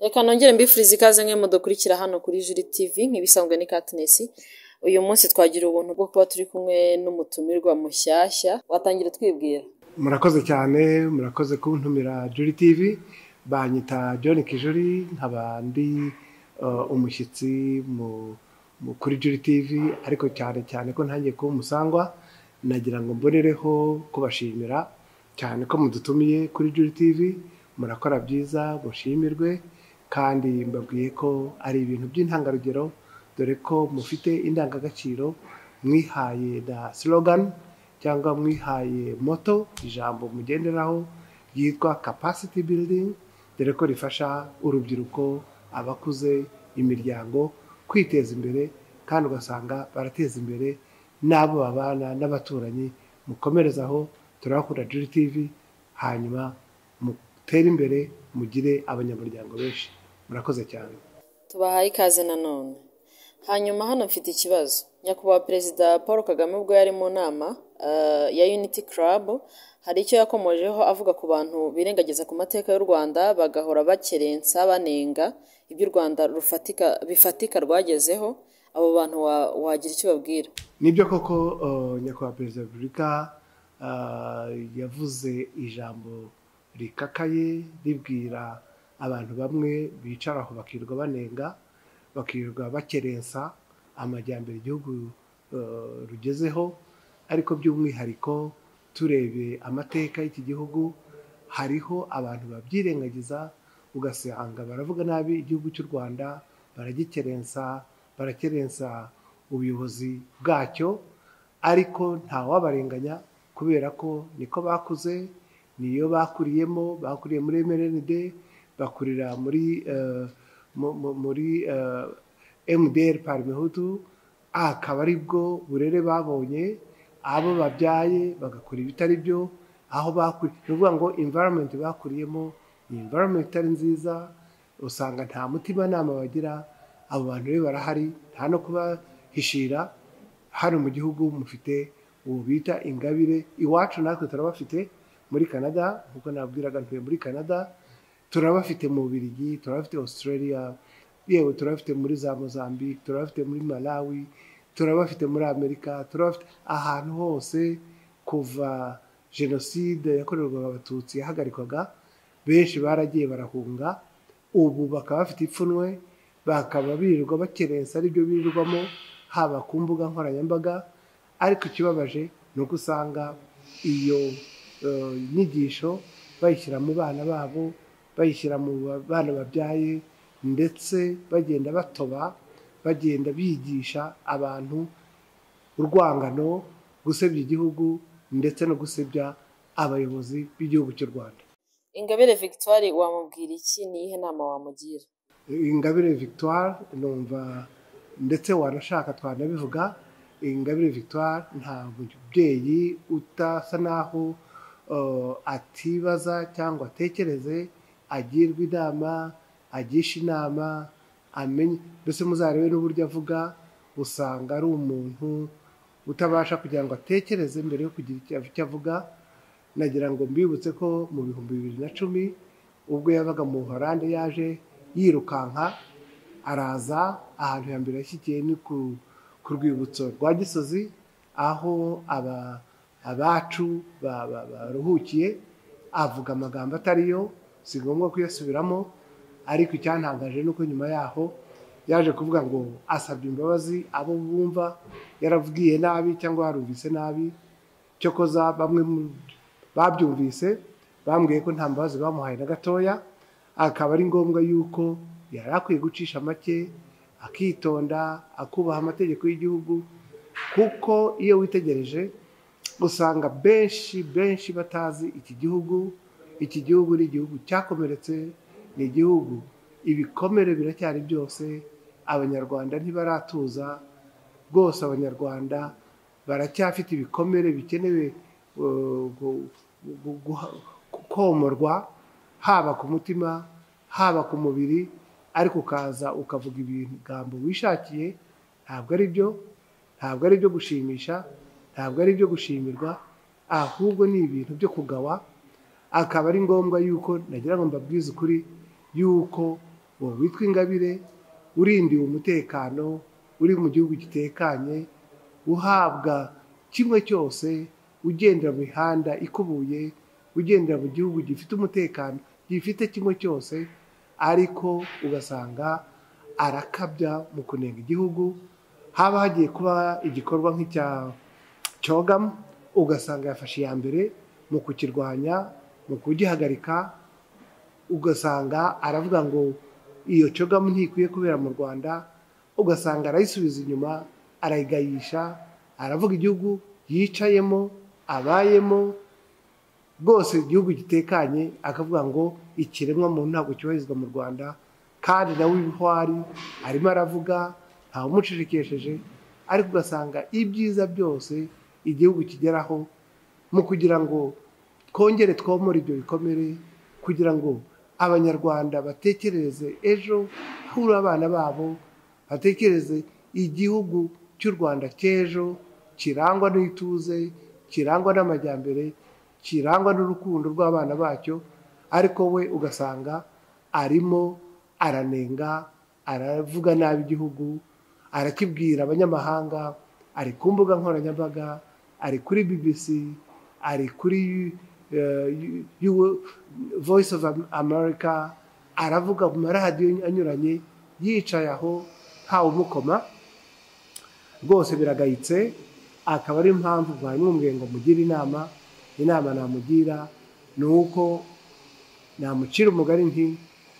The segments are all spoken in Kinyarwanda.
Reka nongere mbifurize ikaze mwe mudukurikira hano kuri Juri TV nk'ibisanzwe ni Katness, uyu munsi twagira ubuntu bwo kuba turi kumwe n'umutumirwa mushyashya, watangira utwibwira. murakoze cyane murakoze kuntumira juri tivi banyita john kijuri nkaba ndi eh, umushyitsi mu- mu- kuri juri tivi ariko cyane cyane ko ntangiye kuba umusangwa nagira ngo mbonereho kubashimira cyane ko mudutumiye kuri juri tivi murakora byiza mushimirwe kandi mbabwiye ko ari ibintu by'intangarugero dore ko mufite indangagaciro mwihaye na slogan cyangwa mwihaye moto ijambo mugenderaho ryitwa capacity building dore ko rifasha urubyiruko abakuze imiryango kwiteza imbere kandi ugasanga barateza imbere n'abo babana n'abaturanyi mukomerezaho turabakunda juri tv hanyuma mutere imbere mugire abanyamuryango benshi murakoze cyane Tubahaye ikaze nanone. Hanyuma hano mfite ikibazo. Nyakubahwa Perezida Paul Kagame ubwo yari mu nama eh, ya Unity Club, hari icyo yakomojeho avuga ku bantu birengagiza ku mateka y'u Rwanda bagahora bakerensa banenga ibyo u Rwanda rufatika bifatika rwagezeho, abo bantu wa- wagira icyo babwira. nibyo koko uh, nyakubahwa perezida wa repubulika uh, yavuze ijambo rikakaye ribwira abantu bamwe bicara aho bakirirwa banenga bakirirwa bakerensa amajyambere igihugu uh, rugezeho ariko by'umwihariko turebye amateka y'iki gihugu hariho abantu babyirengagiza ugasanga baravuga nabi igihugu cy'u rwanda baragikerensa barakerensa ubuyobozi bwacyo ariko ntawabarenganya kubera ko niko bakuze niyo bakuriyemo bakuriye muri mrnd bakurira muri eh, mu- mu- muri eh, mdr parmehutu akaba ari bwo burere babonye abo babyaye bagakora ibitari byo aho bakuriye ni ukuvuga ngo environment bakuriyemo ni environment itari nziza usanga nta mutimanama bagira abo bantu rero barahari nta no kubahishira hano mu gihugu mufite ubu bita ingabire iwacu natwe turabafite muri canada nk'uko nabwiraga ntuye muri canada turabafite mu Bubiligi turabafite australia yewe turabafite muri za mozambique turabafite muri malawi turabafite muri amerika turabafite ahantu hose kuva jenoside yakorerwaga abatutsi yahagarikwaga benshi baragiye barahunga ubu bakaba bafite ipfunwe bakaba birirwa bakerensa aribyo birirwamo haba ku mbuga nkoranyambaga ariko ikibabaje ni uko usanga iyo eh, nyigisho bayishyira mu bana babo bayishyira mu ba- bana babyaye ndetse bagenda batoba bagenda bigisha abantu urwangano gusebya igihugu ndetse no gusebya abayobozi b'igihugu cy'u rwanda Ingabire Victoire wamubwira iki? Ni iyihe nama wamugira? ingabire victoire numva ndetse wanashaka twanabivuga ingabire victoire nta mubyeyi udasa n'aho eh, atibaza cyangwa atekereze agirwa inama agisha inama amenye mbese muzarebe n'uburyo avuga usanga ari umuntu utabasha kugira ngo atekereze mbere yo kugira icyo- icyo avuga nagira ngo mbibutse ko mu bihumbi bibiri na cumi ubwo yabaga mu Buholande yaje yirukanka araza ahantu ya mbere yashyikiye ni ku, ku rwibutso rwa Gisozi aho aba, abacu ba- ba- baruhukiye avuga amagambo atariyo si ngombwa kuyasubiramo ariko icyantangaje ni uko nyuma yaho yaje kuvuga ngo asabye imbabazi abo bumva yaravugije nabi cyangwa yarumvise nabi cyokoza bamwe mu babyumvise bambwiye ko nta mbabazi bamuhaye na gatoya akaba ari ngombwa yuko yari akwiye gucisha make akitonda akubaha amategeko y'igihugu kuko iyo witegereje usanga benshi benshi batazi iki gihugu iki gihugu ni igihugu cyakomeretse ni igihugu ibikomere biracyari byose abanyarwanda ntibaratuza rwose abanyarwanda baracyafite ibikomere bikenewe uh, gu- gu- guha- komorwa haba ku mutima haba ku mubiri ariko ukaza ukavuga ibigambo wishakiye ntabwo ari byo ntabwo ari ibyo gushimisha ntabwo ari ibyo gushimirwa ahubwo ni ibintu byo kugawa akaba ari ngombwa yuko nagira ngo mbabwize ukuri yuko uwo witwa ingabire urindiwe umutekano uri mu gihugu gitekanye uhabwa kimwe cyose ugendera mu mihanda ikubuye ugendera mu gihugu gifite umutekano gifite kimwe cyose ariko ugasanga arakabya mu kunenga igihugu haba hagiye kuba igikorwa nk'icya cyogamu ugasanga yafashe iya mbere mu kukirwanya mu kugihagarika ugasanga aravuga ngo iyo cogamu ntikwiye kubera mu rwanda ugasanga arayisubiza inyuma arayigayisha aravuga igihugu yicayemo abayemo rwose igihugu gitekanye akavuga ngo ikiremwa muntu ntabwo cyubahirizwa mu rwanda kandi nawe ibiho ari arimo aravuga ntawumucirikesheje ariko ugasanga ibyiza byose igihugu kigeraho mu kugira ngo twongere twomore ibyo bikomere kugira ngo abanyarwanda batekereze ejo hahurira abana babo batekereze igihugu cy'u rwanda cy'ejo kirangwa n'ituze kirangwa n'amajyambere kirangwa n'urukundo rw'abana bacyo ariko we ugasanga arimo aranenga aravuga nabi igihugu arakibwira abanyamahanga ari ku mbuga nkoranyambaga ari kuri bbc ari kuri voice of america aravuga mu maradiyo anyuranye yicaye aho ntawe umukoma rwose biragayitse akaba ari impamvu mwamwumwe ngo mugire inama inama namugira ni uko namucira umugari nti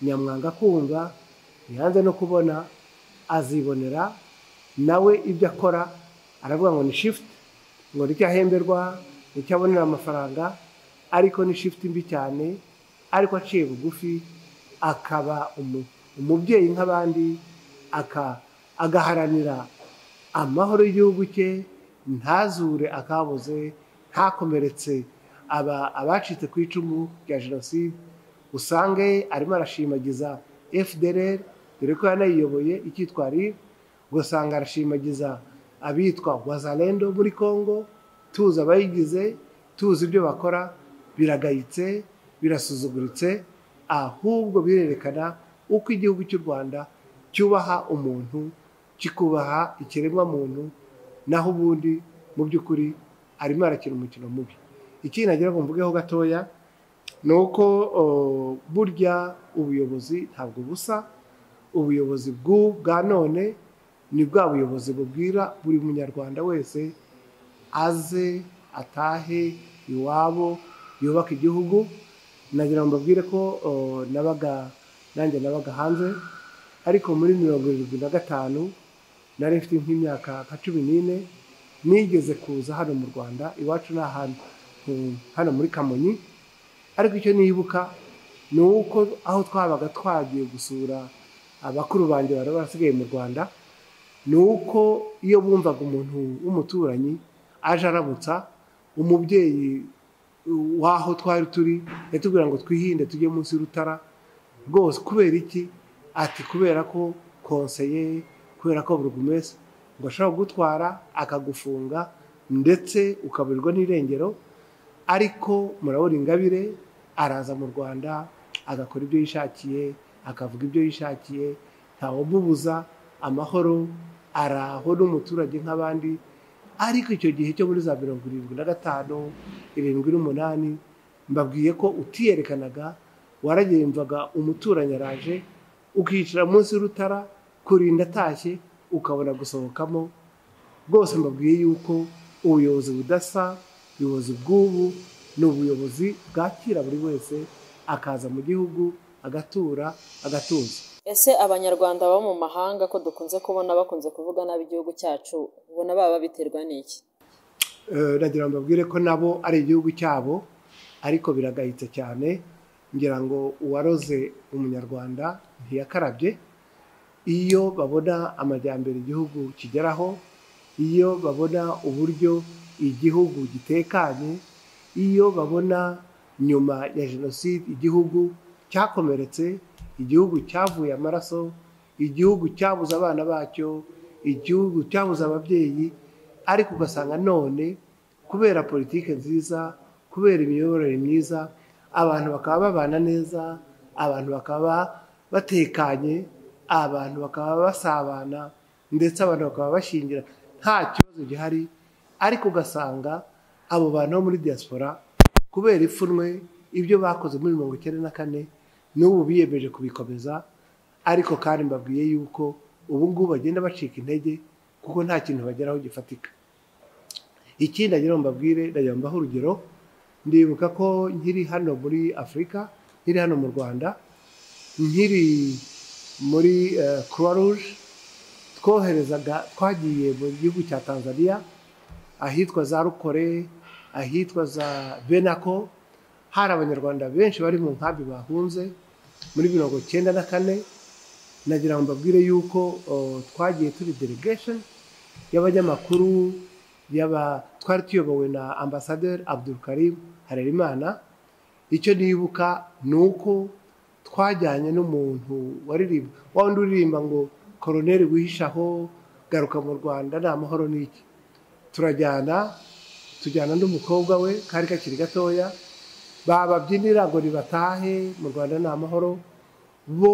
nyamwanga kumva ntiyanze no kubona azibonera nawe ibyo akora aravuga ngo ni shifuti ngo nicyo ahemberwa nicyo abonera amafaranga ariko ni shifuti mbi cyane ariko aciye bugufi akaba umubyeyi nk'abandi agaharanira amahoro y'igihugu cye ntazure akabuze ntakomeretse abacitse ku icumu rya jenoside usange arimo arashimagiza fdr dore ko yanayiyoboye icyitwa rib ugasanga arashimagiza abitwa wazalendo muri congo tuzi abayigize tuzi ibyo bakora biragayitse birasuzuguritse ahubwo birerekana uko igihugu cy'u rwanda cyubaha umuntu kikubaha ikiremwamuntu naho ubundi mu by'ukuri arimo arakina umukino mubi ikindi nagira ngo mvugeho gatoya ni uko burya ubuyobozi ntabwo busa ubuyobozi bwa none ni bwa buyobozi bubwira buri munyarwanda wese aze atahe iwabo yubaka igihugu nagira ngo mbabwire ko nabaga nanjye nabaga hanze ariko muri mirongo irindwi na gatanu nari mfite nk'imyaka nka cumi n'ine nigeze kuza hano mu rwanda iwacu ni ahantu hano muri kamonyi ariko icyo nibuka ni uko aho twabaga twagiye gusura abakuru banjye bari basigaye mu rwanda ni uko iyo bumvaga umuntu w'umuturanyi aje aramutsa umubyeyi w'aho twari turi yatubwira ngo twihinde tujye munsi y'urutara rwose kubera iki ati kubera ko konseye kubera ko buri wese ngo ashobora kugutwara akagufunga ndetse ukaburirwa n'irengero ariko murabona ingabire araza mu rwanda agakora ibyo yishakiye akavuga ibyo yishakiye ntawamubuza amahoro araho n'umuturage nk'abandi ariko icyo gihe cyo muri za mirongo irindwi na gatanu irindwi n'umunani mbabwiye ko utiyerekanaga waragemvaga umuturanyi araje ukicara munsi y'urutara kurinda atashye ukabona gusohokamo rwose mbabwiye yuko ubuyobozi budasa ubuyobozi bw'ubu ni ubuyobozi bwakira buri wese akaza mu gihugu agatura agatuza ese abanyarwanda baba mu mahanga ko dukunze kubona bakunze kuvuga nabi igihugu cyacu ubona baba babiterwa n'iki nagira ngo mbabwire ko nabo ari igihugu cyabo ariko biragayitse cyane ngira ngo uwaroze umunyarwanda ntiyakarabye iyo babona amajyambere igihugu kigeraho iyo babona uburyo igihugu gitekanye iyo babona nyuma ya jenoside igihugu cyakomeretse igihugu cyavuye amaraso igihugu cyabuze abana bacyo igihugu cyabuze ababyeyi ariko ugasanga none kubera politiki nziza kubera imiyoborere myiza abantu bakaba babana neza abantu bakaba batekanye abantu bakaba basabana ndetse abantu bakaba bashingira nta kibazo gihari ariko ugasanga abo bantu bo muri diaspora kubera ipfunwe ibyo bakoze muri mirongo icyenda na kane n'ubu biyemeje kubikomeza ariko kandi mbabwiye yuko ubu ngubu bagenda bacika intege kuko nta kintu bageraho gifatika ikindi agira ngo mbabwire ndagira mbaho urugero ndibuka ko nkiri hano muri afurika nkiri hano mu rwanda nkiri muri croix rouge twoherezaga twagiye mu gihugu cya tanzania ahitwa za rukore ahitwa za benako hari abanyarwanda benshi bari mu nkambi bahunze muri mirongo icyenda na kane nagira ngo mbabwire yuko twagiye turi delegation y'abanyamakuru yaba twari tuyobowe na ambasaderi Abdulkarim harerimana icyo nibuka ni uko twajyanye n'umuntu waririmba wa wundi uririmba ngo koroneri wihishaho garuka mu rwanda ni amahoro n'iki turajyana tujyana n'umukobwa we kari kakiri gatoya bababyinira ngo nibatahe mu rwanda ni amahoro bo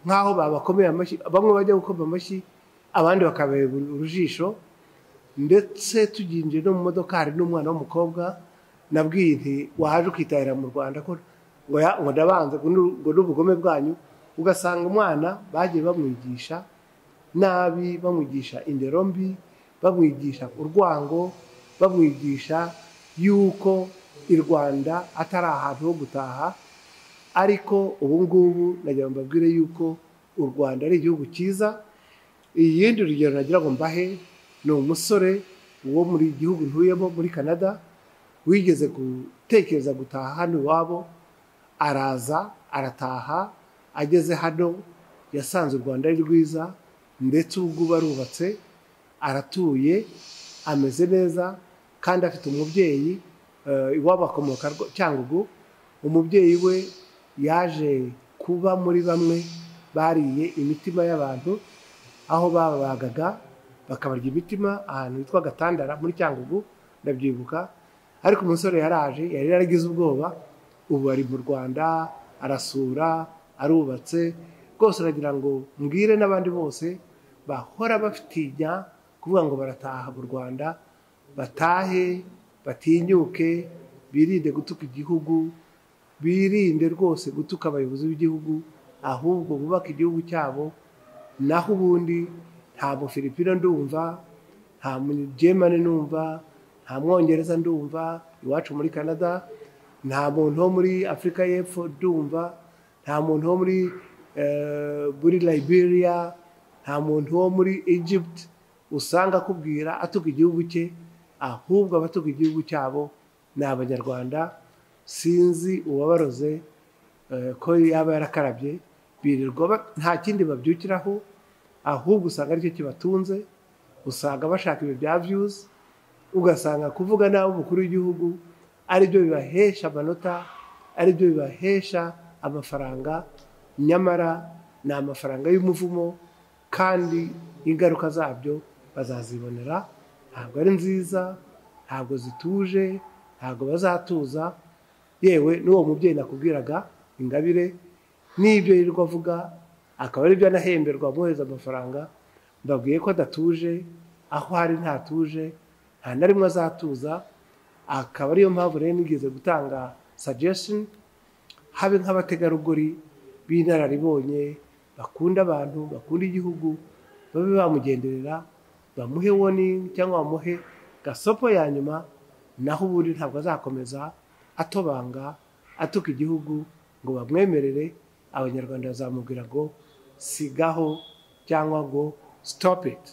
nk'aho babakomeye amashyi bamwe bajya gukoma amashyi abandi bakabera urujisho ndetse tuginjye no mu modoka hari n'umwana w'umukobwa nabwiye nti waje ukitahira mu rwanda ko ngo ndabanza ngo n'ubugome bwanyu ugasanga umwana bagiye bamwigisha nabi bamwigisha indero mbi bamwigisha urwango bamwigisha yuko i rwanda atari ahantu ho gutaha ariko ubu ngubu nagira mbabwire yuko u rwanda ari igihugu cyiza iyindi rugero nagira ngo mbahe ni umusore wo muri gihugu ntuyemo muri canada wigeze gutekereza gutaha hano iwabo araza arataha ageze hano yasanze u rwanda ari rwiza ndetse ubwo arubatse aratuye ameze neza kandi afite umubyeyi iwabo akomoka cyangugu umubyeyi we yaje kuba muri bamwe bariye imitima y'abantu aho babagaga bakabarya imitima ahantu hitwa gatandara muri cyangugu ndabyibuka ariko umusore yaraje yari yaragize ubwoba ubu ari mu rwanda arasura arubatse rwose aragira ngo mbwire n'abandi bose bahora bafitinya kuvuga ngo barataha mu rwanda batahe batinyuke birinde gutuka igihugu birinde rwose gutuka abayobozi b'igihugu ahubwo bubake igihugu cyabo naho ubundi ntabwo filipino ndumva nta mugemane numva nta mwongereza ndumva iwacu muri canada nta muntu wo muri afurika y'epfo ndumva nta muntu wo muri muri liberia nta muntu wo muri egypt usanga akubwira atuka igihugu cye ahubwo abatuka igihugu cyabo ni abanyarwanda sinzi uwabaroze ko yaba yarakarabye birirwa nta kindi babyukiraho ahubwo usanga aricyo kibatunze usanga bashaka ibyo bya byuzi ugasanga kuvuga nawe umukuru w'igihugu aribyo bibahesha amanota aribyo bibahesha amafaranga nyamara ni amafaranga y'umuvumo kandi ingaruka zabyo bazazibonera ntabwo ari nziza ntabwo zituje ntabwo bazatuza yewe n'uwo mubyeyi nakubwiraga ingabire n'ibyo yirirwa avuga akaba aribyo anahemberwa amwohereza amafaranga mbabwiye ko adatuje aho ari ntatuje nta na rimwe azatuza akaba ariyo mpamvu rero nigeze gutanga sagesisheni habe nk'abategarugori b'inararibonye bakunda abantu bakunda igihugu babe bamugenderera bamuhe woningi cyangwa bamuhe gasopo ya nyuma naho ubundi ntabwo azakomeza atobanga atuka igihugu ngo bamwemerere abanyarwanda bazamubwira ngo sigaho cyangwa ngo stop it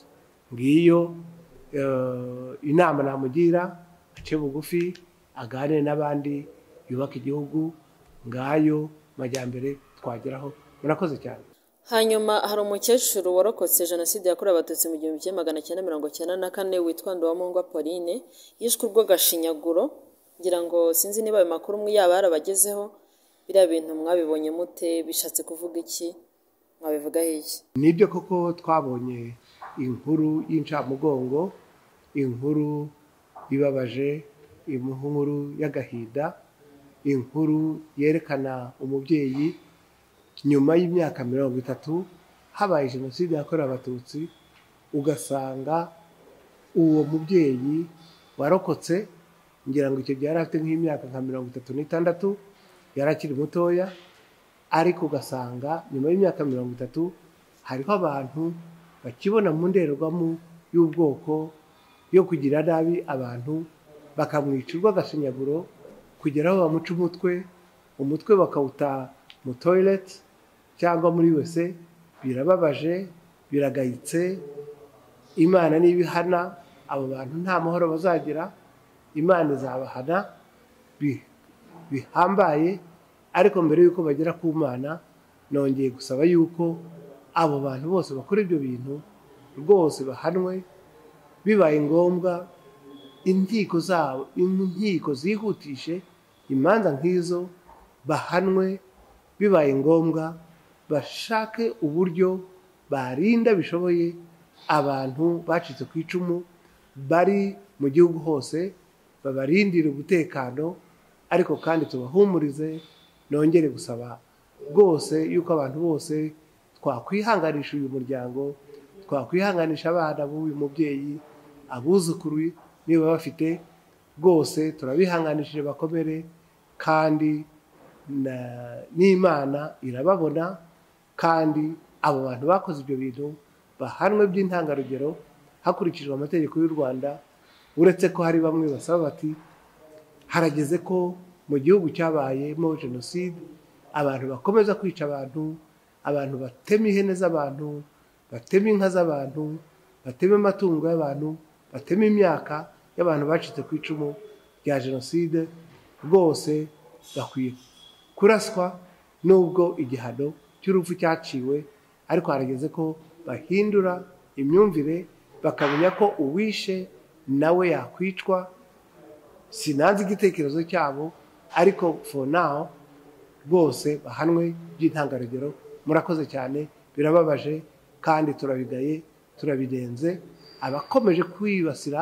ngiyo inama namugira ace bugufi aganire n'abandi yubaka igihugu ngayo majyambere twageraho murakoze cyane hanyuma hari umukecuru warokotse jenoside yakorewe abatutsi mu gihumbi kimwe magana cyenda mirongo cyenda na kane witwa ndabamungwa pauline yishwe urw'agashinyaguro ngira ngo sinzi niba ayo makuru umwe yaba yarabagezeho biriya bintu mwabibonye mute bishatse kuvuga iki mwabivugaho iki nibyo koko twabonye inkuru y'incamugongo inkuru ibabaje inkuru y'agahinda inkuru yerekana umubyeyi nyuma y'imyaka mirongo itatu habaye jenoside yakorewe abatutsi ugasanga uwo mubyeyi warokotse ngira ngo icyo gihe yari afite nk'imyaka nka mirongo itatu n'itandatu yari akiri mutoya ariko ugasanga nyuma y'imyaka mirongo itatu hariho abantu bakibona mu ndorerwamo y'ubwoko yo kugira nabi abantu bakamwica urw'agashinyaguro kugera aho bamuca umutwe umutwe bakawuta mu toyileti cyangwa muri wese birababaje biragayitse imana niba ihana abo bantu nta mahoro bazagira imana izabahana bihambaye ariko mbere y'uko bagera ku mana nongeye gusaba yuko abo bantu bose bakora ibyo bintu rwose bahanwe bibaye ngombwa inkiko zabo inkiko zihutishe imanza nk'izo bahanwe bibaye ngombwa bashake uburyo barinda bishoboye abantu bacitse ku icumu bari mu gihugu hose babarindire umutekano ariko kandi tubahumurize nongere gusaba rwose yuko abantu bose twakwihanganisha uyu muryango twakwihanganisha abana b'uyu mubyeyi abuzukuru niba bafite rwose turabihanganishije bakomere kandi n'imana irababona kandi abo bantu bakoze ibyo bintu bahanwe by'intangarugero hakurikijwe amategeko y'u rwanda uretse ko hari bamwe basaba bati harageze ko mu gihugu cyabayemo jenoside abantu bakomeza kwica abantu abantu batema ihene z'abantu batema inka z'abantu batema amatungo y'abantu batema imyaka y'abantu bacitse ku icumu rya jenoside rwose bakwiye kuraswa n'ubwo igihano cy'urupfu cyaciwe ariko harageze ko bahindura imyumvire bakamenya ko uwishe nawe yakwicwa sinanze igitekerezo cyabo ariko for now rwose bahanwe by'intangarugero murakoze cyane birababaje kandi turabigaye turabirenze abakomeje kwibasira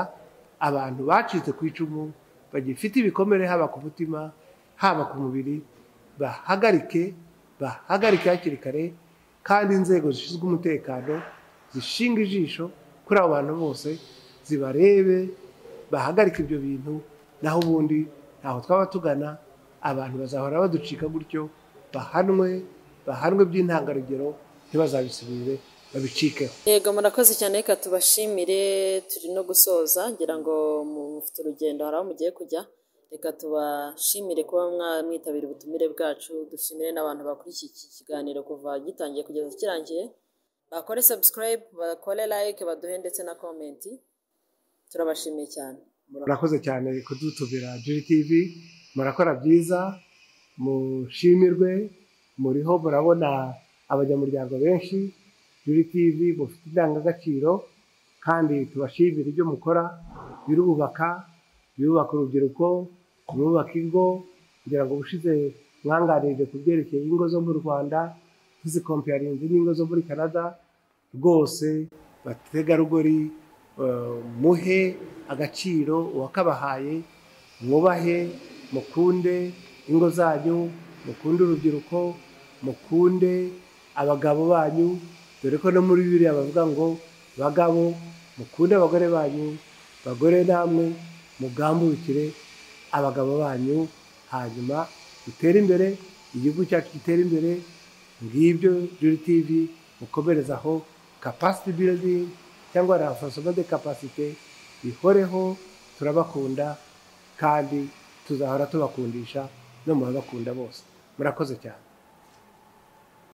abantu bacitse ku icumu bagifite ibikomere haba ku mutima haba ku mubiri bahagarike bahagarike hakiri kare kandi inzego zishinzwe umutekano zishinga ijisho kuri abo bantu bose zibarebe bahagarike ibyo bintu naho ubundi ntaho twaba tugana abantu bazahora baducika gutyo bahanwe bahanwe by'intangarugero ntibazabisubire babicikeho yego murakoze cyane reka tubashimire turi no gusoza ngira ngo mufite urugendo hari aho mugiye kujya reka tubashimire kuba mwitabira ubutumire bwacu dushimire n'abantu bakurikiye iki kiganiro kuva gitangiye kugeza kirangiye bakore subscribe bakore like baduhe ndetse na komenti turabashimiye cyane murakoze cyane kudutumira juri tivi murakora byiza mushimirwe muriho murabona abanyamuryango benshi juri tivi mufite indangagaciro kandi tubashimira ibyo mukora birubaka birubaka urubyiruko birubaka ingo kugira ngo ubushize mwanganirije ku byerekeye ingo zo mu rwanda tuzikompeyarinze n'ingo zo muri canada rwose bategarugori muhe agaciro uwakabahaye mwubahe mukunde ingo zanyu mukunde urubyiruko mukunde abagabo banyu dore ko no muri biriya bavuga ngo bagabo mukunde abagore banyu bagore namwe mugambukire abagabo banyu hanyuma dutere imbere igihugu cyacu gitere imbere ngibyo juri tivi mukomerezaho kapasiti biridingi cyangwa rafasoma de kapasite ihoreho turabakunda kandi tuzahora tubakundisha no mu babakunda bose murakoze cyane